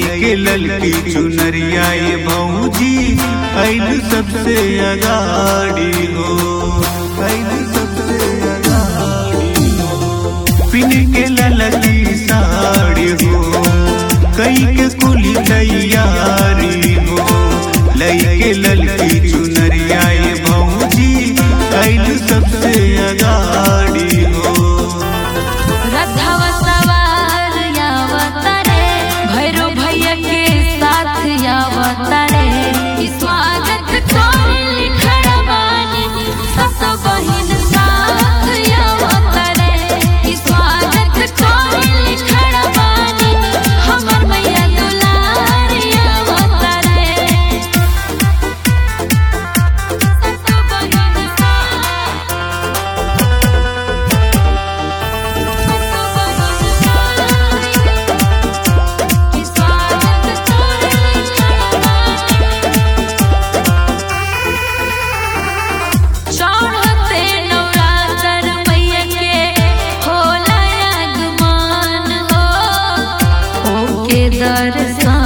लईके ललकी चुनरिया ये भौजी ऐल सबसे अगाड़ी हो ऐल सबसे अगाड़ी हो पिन के ललकी साड़ी हो कई के कुली तैयारी हो लईके ललकी चुनरिया ये भौजी ऐल सबसे अगाड़ी हो रथवा सवार यावतारे भैरव भैया के साथ यावतारे ई स्वागत कोइल खड़ा बानी सत बहिन साथ यावतारे ई स्वागत कोइल खड़ा बानी हमर मैया दुलार यावतारे सत बहिन साथ चढ़ते नवरात्र मैया के होला आगमन हो ओके दर्शन